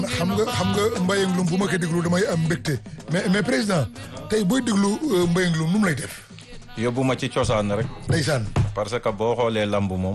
xam nga xam nga Mbayang Loum bu ma koy déglu damay am mbégte mais mais président tey booy déglu Mbayang Loum nu mu lay def. yóbbu ma ci cosaan rek. ndeysaan. parce que boo xoolee lamb moom.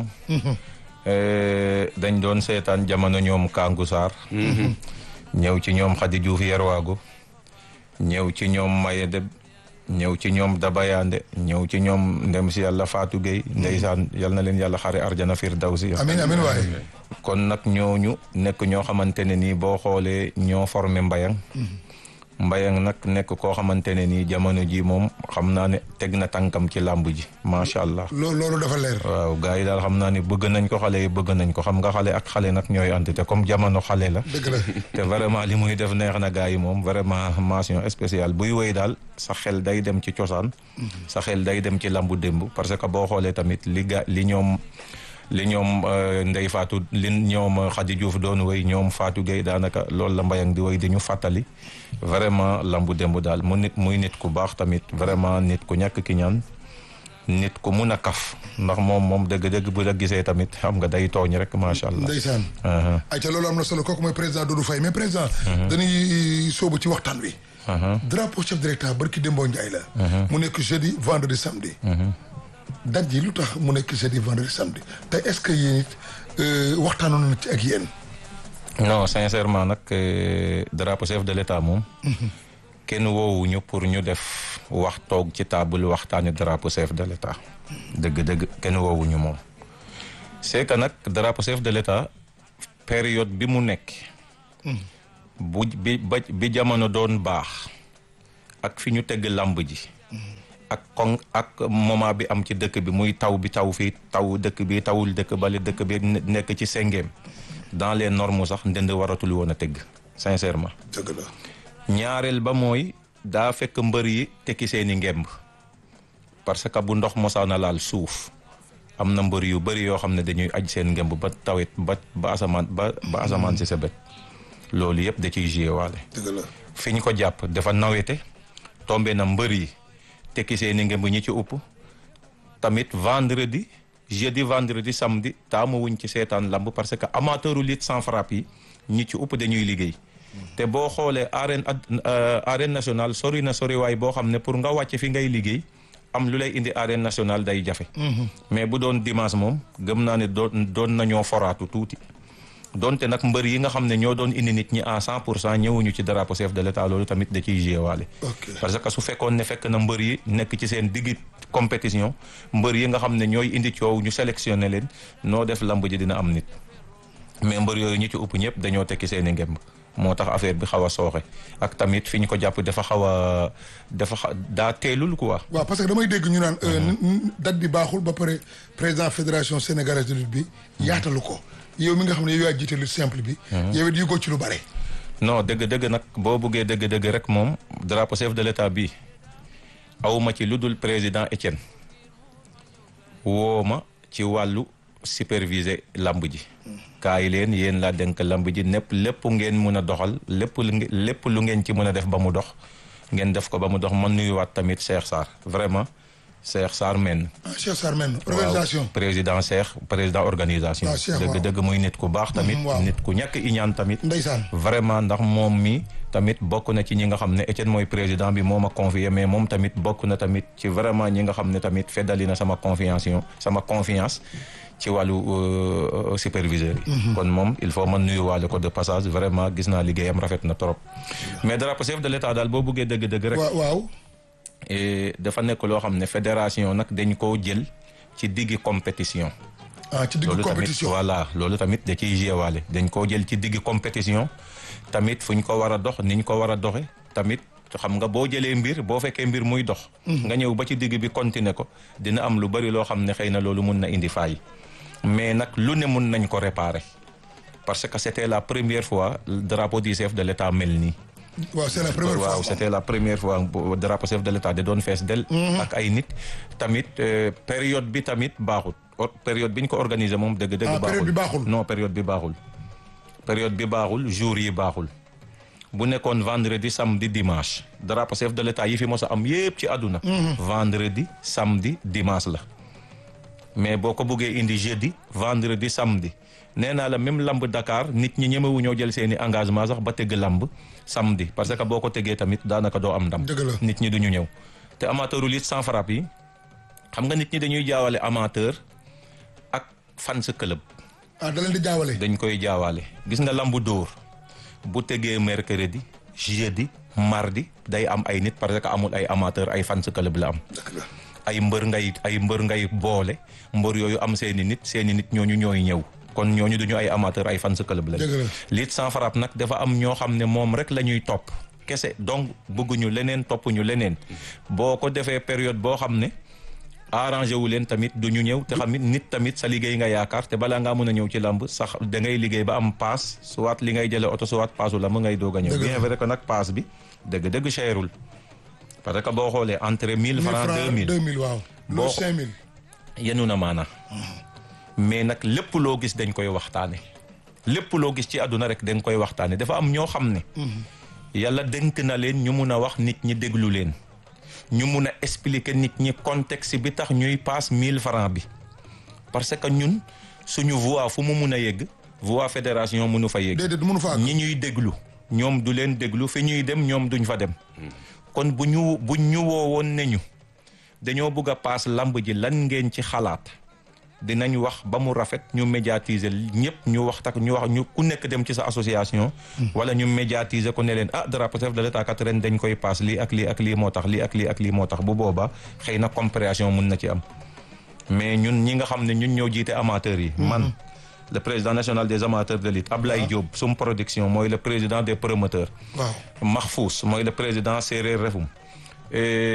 dañ doon seetaan jamono ñoom Kangou Sarr. ñëw ci ñoom Khady Diouf Yerwago. ñëw ci ñoom Maye Deb. ñëw ci ñoom Dabayande ñëw ci ñoom ndem si yàlla Fatou Gueye. ndeysaan yal na leen yàlla xare arjana firdawsi. amiin amiin waay. kon nag ñooñu nekk ñoo xamante ne nii boo xoolee ñoo formé Mbayang. Mbayang nag nekk koo xamante ne nii jamono ji moom xam naa ne teg na tànkam ci làmb ji macha allah. loolu loolu dafa leer. waaw gars yi daal xam naa ne bëgg nañ ko xale yi bëgg nañ ko xam nga xale ak xale nag ñooy ànd te comme jamono xale la. dëgg la te vraiment li muy def neex na gars yi moom vraiment mention spéciale buy woy daal sa xel day dem ci cosaan. sa xel day dem ci lambu démb parce que boo xoolee tamit li ga li ñoom. li ñoom Ndey Fatou li ñoom Khady Diouf doon woy ñoom Fatou Gueye daanaka loolu la Mbayang di woy di ñu fàttali vraiment lambu démb daal mu nit muy nit ku baax tamit vraiment nit ku ñàkk ki ñaan nit ku mun a kaf ndax moom moom dëgg-dëgg bu la gisee tamit xam nga day tooñ rek macha allah. ndeysaan. ayca loolu am na solo kooku mooy président Doudou Faye mais président. dañuy sóobu ci waxtaan wi. drapeau chef de l'État barki Dembo Ndiaye la. mu nekk jeudi vendredi samedi. date ji lu tax mu nekk jeudi vendredi samedi te est-ce que yéen it waxtaanoon na ci ak yéen. non sincèrement nag drapeau chef de l'État moom. kenn woowuñu pour ñu def wax toog ci table waxtaani drapeau chef de l'État. dëgg-dëgg kenn woowuñu moom. c'est que nag drapeau chef de l'État période bi mu nekk. bu bi ba bi jamono doon baax. ak fi ñu tegg làmb ji. ak kon ak moment bi am ci dëkk bi muy taw bi taw fii taw dëkk bi tawul dëkk bale dëkk bi nekk ci sengeem dans les normes sax ndënd waratul woon a tëgg sincèrement. dëgg la. ñaareel ba mooy daa fekk mbër yi tekki seeni ngemb parce que bu ndox mosaana laal suuf am na mbër yu bëri yoo xam ne dañuy aj seen ngemb ba tawet ba ba asamaan ba ba asamaan si sa bët loolu yëpp da ciy joué waale. dëgg la. fi ñu ko jàpp dafa nawete tombé na mbër yi. tekki seeni ngemb ñi ci upp tamit vendredi jeudi vendredi samedi taamu wuñ ci seetaan lamb parce que amateuru lutte sans frappe yi ñi ci upp dañuy liggéey te boo xoolee arène arène nationale sori na sori waay boo xam ne pour nga wàcc fi ngay liggéey am lu lay indi arène nationale day jafe mais bu doon dimanche moom gëm naa ne doon doon nañoo foraatu tuuti donte nag mbër yi nga xam ne ñoo doon indi nit ñi à cent pour cent ñëwuñu ci drapeau chef de l'état loolu tamit da ciy joué waale parce que su fekkoon ne fekk na mbër yi nekk ci seen diggi compétition mbër yi nga xam ne ñooy indi coow ñu sélectionné leen noo def lamb ji dina am nit mais mbër yooyu ñu ci ëpp ñëpp dañoo tekki seen i ngemb moo tax affaire bi xaw a sooxe ak tamit fi ñu ko jàpp dafa xaw a dafa xa daa teelul quoi. waaw parce que damay dégg ñu naan date bi baaxul ba pare président fédération sénégalaise de lutte bi yaatalu ko. yow mi nga xam ne yow yaa jiite lu simple bi. yow it yëgoo ci lu bare. non dëgg dëgg nag boo buggee dëgg dëgg rek moom drapeau chef de l'état bi awma ci lu dul président Étienne woo ma ci wàllu superviser lamb ji. kaay leen yéen laa denk lamb ji népp lépp ngeen mun a doxal lépp lu lépp lu ngeen ci mën a def ba mu dox ngeen def ko ba mu dox man nuyuwaat tamit Cheikh Sarr vraiment. Cheikh Sarr men Cheikh Sarr men organisation président Cheikh président organisation dëgg dëgg muy nit ku baax tamit nit ku ñàkk iñaan tamit ndeysaan vraiment ndax moom mi tamit bokk na ci ñi nga xam ne Etienne mooy président bi moo ma confié mais moom tamit bokk na tamit ci vraiment ñi nga xam ne tamit feddali na sama confiance sama confiance ci wàllu superviseur yi kon moom il faut man nuyuwaale ko de passage vraiment gis naa liggéeyam rafet na trop mais drapeau chef de l'état daal boo buggee dëgg-dëgg rek waaw dafa nekk loo xam ne fédération nag dañ koo jël ci diggi compétition. ah ci diggi compétition voilà loolu tamit da ciy jéewaale dañ koo jël ci diggi compétition tamit fu ñu ko war a dox ni ñu ko war a doxe tamit xam nga boo jëlee mbir boo fekkee mbir muy dox. nga ñëw ba ci digg bi continuer ko dina am lu bari loo xam ne xëy na loolu mun na indi faay mais nag lu ne mun nañ ko réparer parce que c'était la première fois drapeau du chef de l'État mel nii. waaw c'est la première fois waaw c'était la première fois drapeau chef de l'État da doon fees del ak ay nit tamit période bi tamit baaxul période bi ñu ko organisé moom dëgg dëgg période bi baaxul non période bi baaxul période bi baaxul jour yi baaxul bu nekkoon vendredi samedi dimanche drapeau chef de l'État yi fi mos a am yépp ci àdduna vendredi samedi dimanche la mais boo ko bëggee indi jeudi vendredi samedi nee naa la même lamb Dakar nit ñi ñemewu ñoo jël seeni engagement sax ba tëgg lamb samedi parce que boo ko tëggee tamit daanaka doo am ndam Dëgg la. nit ñi duñu ñëw te amateuru lutte sans frappe yi xam nga nit ñi dañuy jaawale amateur ak fans club ah da leen di jaawale. dañ koy jaawaale gis nga lambu dóor bu tegee mercredi jeudi mardi day am ay nit parce que amul ay amateur ay fans club la am dëgg la. ay mbër ngay ay mbër ngay boole mbër yooyu am seeni nit seeni nit ñooñu ñooy ñëw kon ñooñu duñu ay amateur ay fans club lañ Dëgg la. lutte sans frappe nag dafa am ñoo xam ne moom rek la ñuy topp kese donc bëgguñu leneen toppuñu leneen boo ko defee période boo xam ne arrangé wu leen tamit du ñu ñëw te xamit nit tamit sa liggéey nga yaakaar te balaa ngaa mën a ñëw ci lamb sax da ngay liggéey ba am paas soit li ngay jëlee oto soit paasu lamb ngay doog a ñëw Dëgg la. bien vrai que nag paas bi dëgg-dëgg cherul parce que boo xoolee entre 1000 francs 2000 2000 waaw. Boo loolu ko- 5000. yenu na maana mais nag lépp loo gis dañ koy waxtaane lépp loo gis ci àdduna rek dañ koy waxtaane dafa am ñoo xam ne yàlla dénk na leen ñu mun a wax nit ñi déglu leen ñu mun a expliquer nit ñi contexte bi tax ñuy paas 1000 francs bi parce que ñun suñu voix fu mu mun a yegg voix fédération mënu fa yegg déedéet mënu fa àgg. ñi ñuy déglu ñoom du leen déglu fi ñuy dem ñoom duñ fa dem kon bu ñu bu ñu woowoon ne ñu dañoo bëgg a paas lamb ji lan ngeen ci xalaat dinañ wax ba mu rafet ñu médiatiser ñëpp ñu wax tak ñu wax ñu ku nekk dem ci sa association wala ñu médiatiser ko ne leen ah drapeau chef de l'état kat ren dañ koy paas lii ak lii ak lii moo tax lii ak lii ak lii moo tax bu boobaa xëy na compréhension mun na ci am mais ñun ñi nga xam ne ñun ñoo jiite amateurs yi man le président national des amateurs de lutte Ablaye Diop sum production mooy le président des promoteurs waaw. Mahfous mooy le président séeréer refum